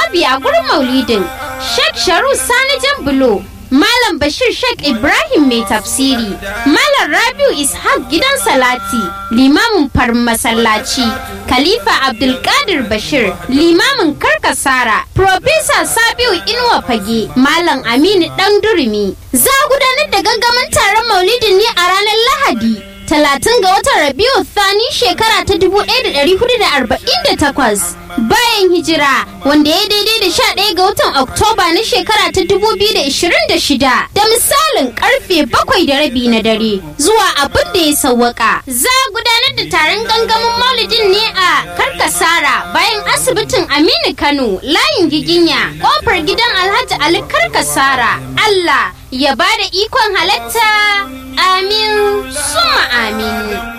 jawabi a gurin maulidin Sheikh Sharu Sani Jambulo Malam Bashir Sheikh Ibrahim mai tafsiri, Malam Rabiu Ishaq gidan Salati, limamin farin masallaci, Khalifa Abdulkadir Bashir, limamin Karkasara, Profesa Sabiu Inuwa Fage, Malam Aminu Dan Durumi. Za a gudanar da gangamin taron maulidin ne a ranar Lahadi. Talatin ga watan Rabiu Thani shekara ta 1448 bayan hijira wanda ya daidai da 11 ga watan Oktoba na shekara ta 2026 da misalin karfe bakwai da rabi na dare zuwa abin da ya sawwaka. Za a gudanar da taron gangamin maulidin ne a Karkasara bayan asibitin Aminu Kano layin giginya kofar gidan Alhaji Ali Karkasara. Allah ya ba da ikon halatta amin suma amin.